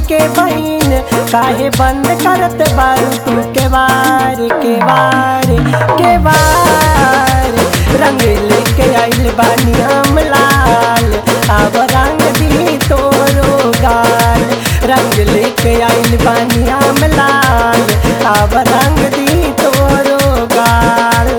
के बहन काहे बंद करत बारू तू के बार के बार के बार रंग लेके आइल बानी हम लाल अब रंग दी तोरो गाल रंग लेके आइल बानी हम लाल अब रंग दी तोरो गाल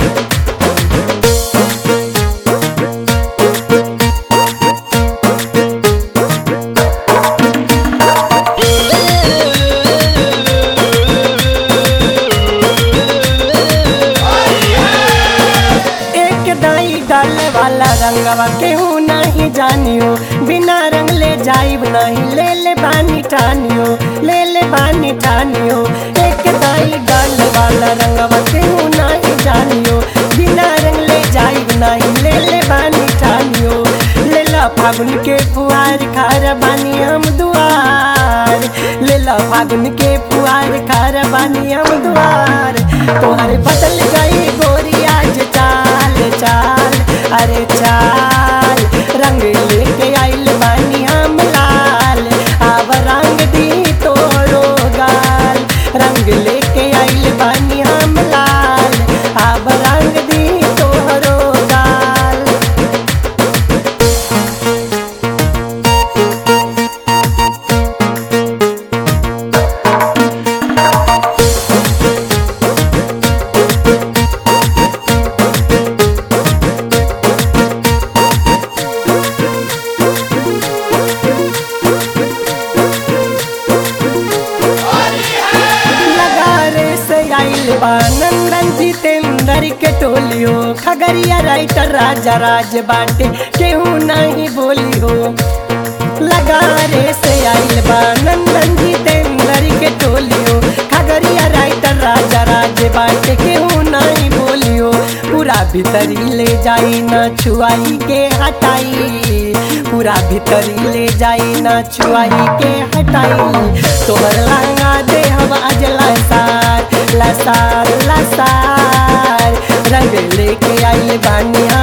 एक दाई डाले वाला रंगवा केहू नहीं जानियो बिना रंग ले जाइब नहीं ले ले बानी ठानियो ले ले बानी ठानियो एक दाई डाले वाला रंगवा केहू नहीं जानियो बिना रंग ले जाइब नहीं ले ले बानी ठानियो ले ला फागुन के फुहार खार बानी हम दुआर ले ला फागुन के फुहार खार बानी हम दुआर तोहर बदल गई गोरी आज चाल चाल अरे चाल रंग लेके आइल बानी हम लाल अब रंग दी तोरो गाल रंग लेके आइल बानी हम लाल अब रंग दी तोरो गाल लगारे से आइल बा नंदन जितेंद्र के टोलियो खगरिया राइटर राजा राज बाटे केहू नहीं बोली हो लगारे से आइल बा नंदन जितेंद्र के टोलियो खगरिया राइटर राजा राज बाटे केहू नहीं बोलियो पूरा भीतरी ले जाई न छुआई के हटाई पूरा भीतरी ले जाई न छुआई के हटाई तोहर लांगा दे हम आज लसार लसार लसार रंग लेके आइल बानी